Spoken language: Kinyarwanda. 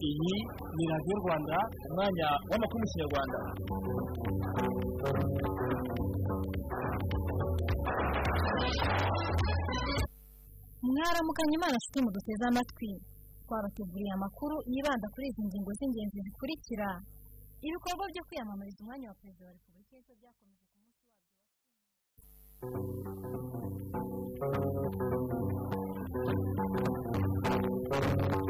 iyi ni radiyo rwanda umwanya w'amakuru mu kinyarwanda mwaramukanye imana nshuti muduteze amatwi twabateguriye amakuru yibanda kuri izi ngingo z'ingenzi zikurikira ibikorwa byo kwiyamamariza umwanya wa perezida wa repubulika y'epfo byakomeje ku munsi wabyo wa